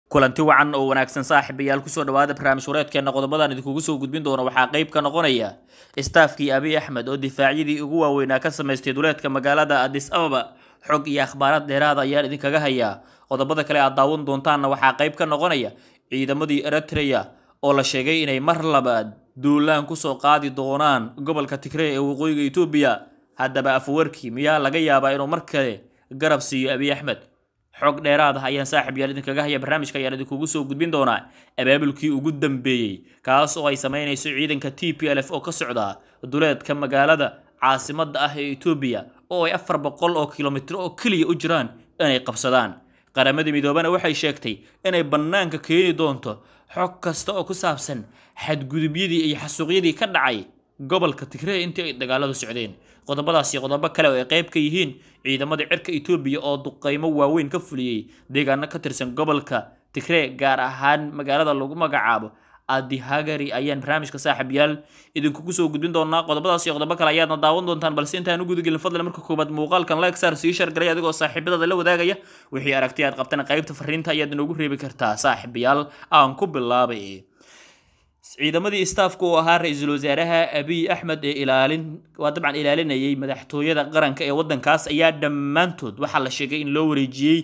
kulanti wacan oo wanaagsan saaxiibayaal kusoo dhawaada barnaamij wareedkeena qodobadan idinkugu soo gudbin doono waxaa qayb ka noqonaya istaafkii abiy axmed oo difaacyadii ugu waaweynaa ka samaystay duleedka magaalada adis ababa xog iyo akhbaarad dheeraada ayaan idinkaga hayaa qodobada kale aad daawan doontaanna waxaa qayb ka noqonaya ciidamadii eritrea oo la sheegay inay mar labaad duulaan kusoo qaadi doonaan gobolka tigree ee waqooyiga etoobiya haddaba afwarkii miyaa laga yaabaa inuu mar kale garab siiyo abiy axmed xog dheeraad ah ayaan saaxib yaal idinkaga haya barnaamijka ayaan idinkugu soo gudbin doonaa abaabulkii ugu dambeeyey kaas oo ay samaynayso ciidanka t p l f oo ka socda duleedka magaalada caasimada ah ee etoobiya oo ay afar boqol oo kilomitro oo keliya u jiraan inay qabsadaan qaramadii midoobana waxay sheegtay inay bannaanka keeni doonto xog kasta oo ku saabsan xadgudubyadii iyo xasuuqyadii ka dhacay gobolka tigree intii ay dagaaladu socdeen qodobadaas iyo qodobo kale oo ay qayb ka yihiin ciidamada cirka etoobiya oo duqeymo waaweyn ka fuliyey deegaano ka tirsan gobolka tigree gaar ahaan magaalada lagu magacaabo adihagari ayaan barnaamijka saaxib yaal idinkugu soo gudbin doonaa qodobadaas iyo qodobo kale ayaadna daawan doontaan balse intaan u gudagelin fadlan marka koobaad muuqaalkan lexar sii shargalay adigoo saaxiibadada la wadaagaya wixii aragti aad qabtana qaybta fariinta ayaad inoogu reebi kartaa saaxiibayaal aan ku bilaabay ciidamadii istaafka oo ahaa ra-iisul wasaaraha abiy axmed ee ilaalin waa dabcan ilaalinayay madaxtooyada qaranka ee waddankaas ayaa dhammaantood waxaa la sheegay in loo wareejiyey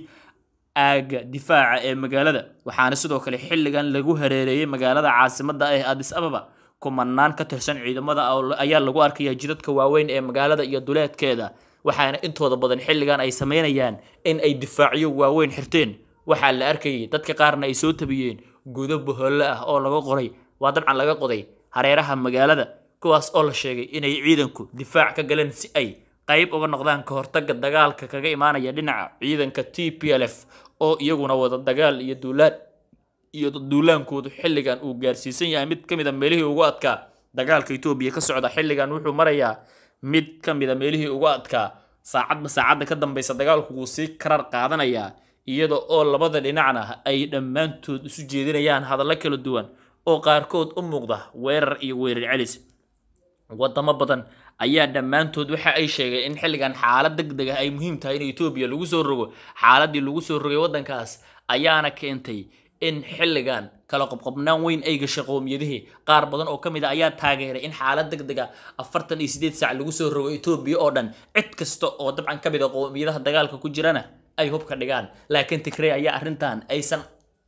aaga difaaca ee magaalada waxaana sidoo kale xilligan lagu hareereeyey magaalada caasimada ee adis ababa kumanaan ka tirsan ciidamada ayaa lagu arkaya jidadka waaweyn ee magaalada iyo duleedkeeda waxaana intooda badan xilligan ay sameynayaan in ay difaacyo waaweyn xirteen waxaa la arkayay dadka qaarna ay soo tabiyeen gudo boholle ah oo laga qoray waa dabcan laga qoday hareeraha magaalada kuwaas oo la sheegay inay ciidanku difaac ka galeen si ay qayb uga noqdaan ka hortaga dagaalka kaga imaanaya dhinaca ciidanka t p l f oo iyaguna wada dagaal iyo duulaan iyo duulaankoodu xilligan uu gaarsiisan yahay mid ka mid a meelihii ugu adkaa dagaalka etoobiya ka socda xilligan wuxuu marayaa mid ka mid a meelihii ugu adkaa saacadba saacadda ka dambeysa dagaalku wuu sii karar qaadanayaa iyada oo labada dhinacna ay dhammaantood isu jeedinayaan hadallo kala duwan oo qaarkood u muuqda weerar iyo weerar celis wadamo badan ayaa dhammaantood waxa ay sheegeen in xilligan xaalad deg deg ah ay muhiim tahay in etoobiya lagu soo rogo xaaladii lagu soo rogay waddankaas ayaana keentay in xilligan kala qobqobnaan weyn ay gashay qowmiyadihii qaar badan oo ka mid a ayaa taageeray in xaalad deg deg a afartan iyo sideed saac lagu soo rogo etoobiya oo dhan cid kasta oo dabcan ka mid a qowmiyadaha dagaalka ku jirana ay hubka dhigaan laakiin tigrey ayaa arrintan aysan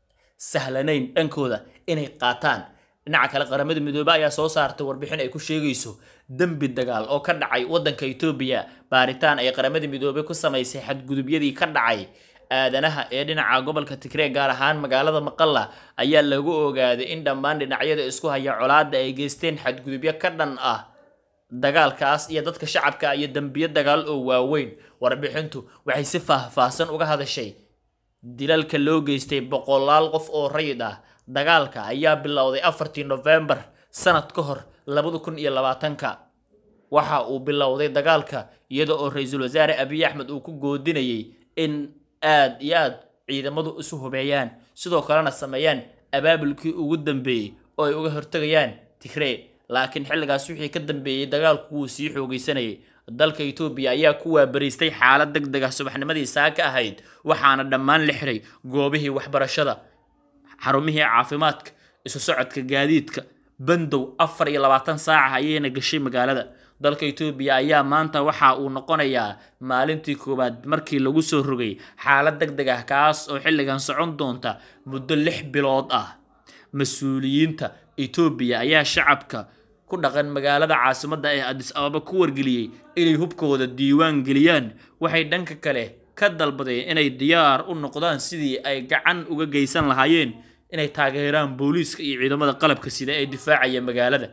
sahlanayn dhankooda inay qaataan dhinaca kale qaramada midoobe ayaa soo saartay warbixin ay ku sheegayso dembi dagaal oo ka dhacay waddanka etoobiya baaritaan ay qaramada midoobe ku samaysay xadgudubyadii ka dhacay aadanaha ee dhinaca gobolka tigree gaar ahaan magaalada maqalla ayaa lagu ogaaday in dhammaan dhinacyada isku haya colaadda ay geysteen xadgudubyo ka dhan ah dagaalkaas iyo dadka shacabka iyo dembiyo dagaal oo waaweyn warbixintu waxay si faahfaahsan uga hadashay dilalka loo geystay boqolaal qof oo rayid ah dagaalka ayaa bilowday afartii nofembar sanad ka hor labada kun iyo labaatanka waxa uu bilowday dagaalka iyada oo ra-iisul wasaare abiy axmed uu ku goodinayay in aad iyo aad ciidamadu isu hubeeyaan sidoo kalena sameeyaan abaabulkii ugu dambeeyey oo ay uga hortegayaan tigree laakiin xilligaas wixii ka dambeeyey dagaalku wuu sii xoogaysanayay dalka etoobiya ayaa ku waabariistay xaalad deg deg ah subaxnimadii saaka ahayd waxaana dhammaan la xiray goobihii waxbarashada xarumihii caafimaadka isu socodka gaadiidka bandow afar iyo labaatan saaca ayayna gashay magaalada dalka etoobiya ayaa maanta waxa uu noqonayaa maalintii koowaad markii lagu soo rogay xaalad deg deg ah kaas oo xilligan socon doonta muddo lix bilood ah mas-uuliyiinta etoobiya ayaa shacabka ku dhaqan magaalada caasimada ee adis ababa ku wargeliyey inay hubkooda diiwaan geliyaan waxay dhanka kale ka dalbadeen inay diyaar u noqdaan sidii ay gacan uga geysan lahaayeen inay taageeraan booliiska iyo ciidamada qalabka sida ee difaacaya magaalada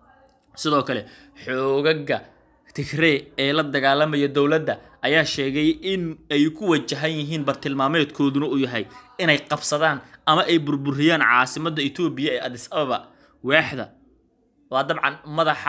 sidoo kale xoogaga tigree ee la dagaalamaya dowladda ayaa sheegay in ay ku wajahan yihiin bartilmaameedkooduna uu yahay inay qabsadaan ama ay burburiyaan caasimada etoobiya ee adis ababa waaxda waa dabcan madaxa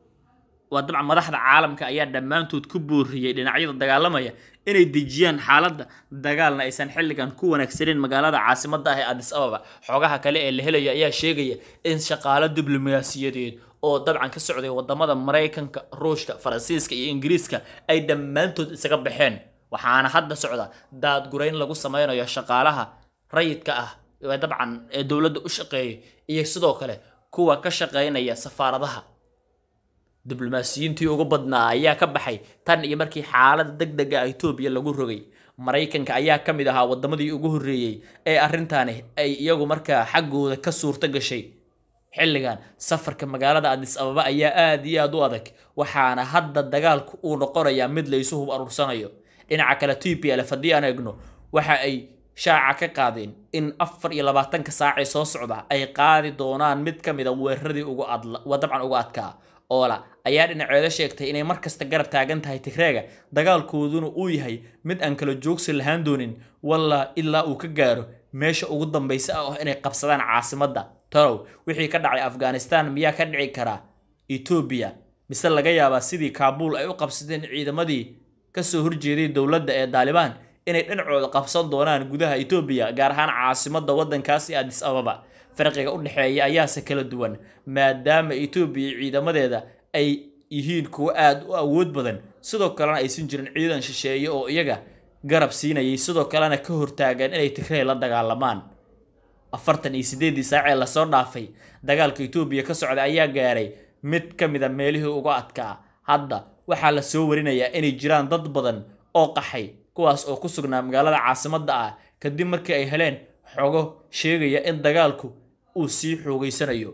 waa dabcan madaxda caalamka ayaa dhammaantood ku booriyey dhinacyada dagaalamaya inay dejiyaan xaaladda dagaalna aysan xilligan ku wanaagsaneyn magaalada caasimada ah ee adis ababa xogaha kale ee la helaya ayaa sheegaya in shaqaalo diblomaasiyadeed oo dabcan ka socday wadamada maraykanka ruushka faransiiska iyo ingiriiska ay dhammaantood isaga baxeen waxaana hadda socda daadgurayn lagu sameynayo shaqaalaha rayidka ah dabcan ee dowladda u shaqeeya iyo sidoo kale kuwa ka shaqeynaya safaaradaha diblomaasiyiintii ugu badnaa ayaa ka baxay tan iyo markii xaalada deg dega ah etoobiya lagu rogay maraykanka ayaa ka mid ahaa wadamadii ugu horreeyey ee arrintaani ay iyagu markaa xaggooda ka suurto gashay xilligan safarka magaalada adis ababa ayaa aad iyo aad u adag waxaana hadda dagaalku uu noqonayaa mid laysu hub aruursanayo dhinaca kale t p lf haddii aan eegno waxa ay shaaca ka qaadeen in afar iyo labaatanka saacee soo socda ay qaadi doonaan mid ka mid a weeraradii ugu dabcan ugu adkaa oola ayaa dhinaceeda sheegtay inay markasta garab taagan tahay tigreega dagaalkooduna uu yahay mid aan kala joogsi lahaan doonin walla ilaa uu ka gaaro meesha ugu dambaysa ah inay qabsadaan caasimadda talow wixii ka dhacay afghanistan miyaa ka dhici karaa etoobiya mise laga yaabaa sidii kaabuul ay u qabsadeen ciidamadii kasoo horjeeday dowladda ee daalibaan inay dhinacooda qabsan doonaan gudaha etoobiya gaar ahaan caasimadda waddankaasi adis ababa farqiga u dhexeeya ayaase kala duwan maadaama etoobiya ciidamadeeda ay yihiin kuwo aad u awood badan sidoo kalena aysan jirin ciidan shisheeye oo iyaga garab siinayay sidoo kalena ka hortaagan inay tigrey la dagaalamaan afartan iyo siddeedii saacee lasoo dhaafay dagaalka etoobiya ka socda ayaa gaaray mid ka mid a meelihii uga adkaa hadda waxaa la soo warinayaa inay jiraan dad badan oo qaxay kuwaas oo ku sugnaa magaalada caasimadda ah kadib markii ay heleen xogo sheegaya in dagaalku uu sii xoogeysanayo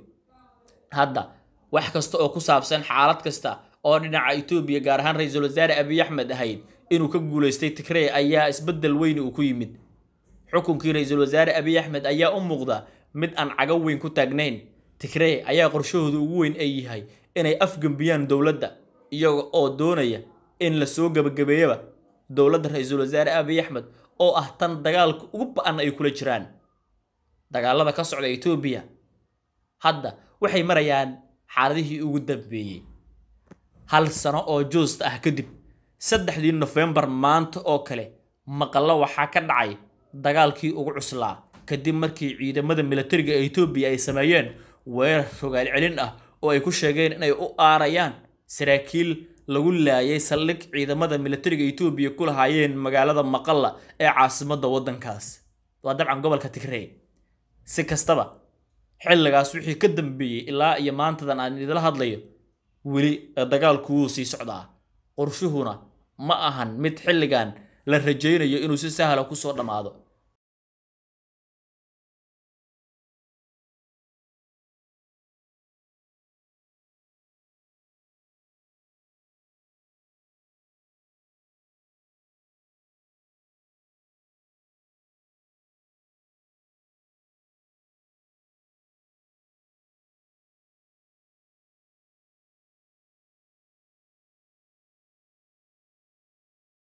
hadda wax kasta oo ku saabsan xaalad kasta oo dhinaca etoobiya gaar ahaan ra-iisul wasaare abiy axmed ahayd inuu ka guulaystay tigrey ayaa isbeddel weyni uu ku yimid xukunkii ra-iisul wasaare abiy axmed ayaa u muuqda mid aan cago weyn ku taagnayn tigrey ayaa qorshahooda ugu weyn ay yahay inay afgembiyaan dowladda iyaga oo doonaya in lasoo gebagabeeyaba dowladda ra-iisul wasaare abiy axmed oo ah tan dagaalka ugu ba-an ay kula jiraan dagaalada ka socda etoobiya hadda waxay marayaan xaaladihii ugu dambeeyey hal sano oo joosta ah kadib saddexdii nofembar maanta oo kale maqallo waxaa ka dhacay dagaalkii ugu cuslaa kadib markii ciidamada militariga ee etoobiya ay sameeyeen weerar rogaal celin ah oo ay ku sheegeen inay u aarayaan saraakiil lagu laayay saldhig ciidamada militariga etoobiya ku lahaayeen magaalada maqalla ee caasimadda waddankaas waa dabcan gobolka tigrey si kastaba xilligaas wixii ka dambeeyey ilaa iyo maantadan aan idila hadlayo weli dagaalku wuu sii socdaa qorshuhuna ma ahan mid xilligan la rajaynayo inuu si sahla kusoo dhammaado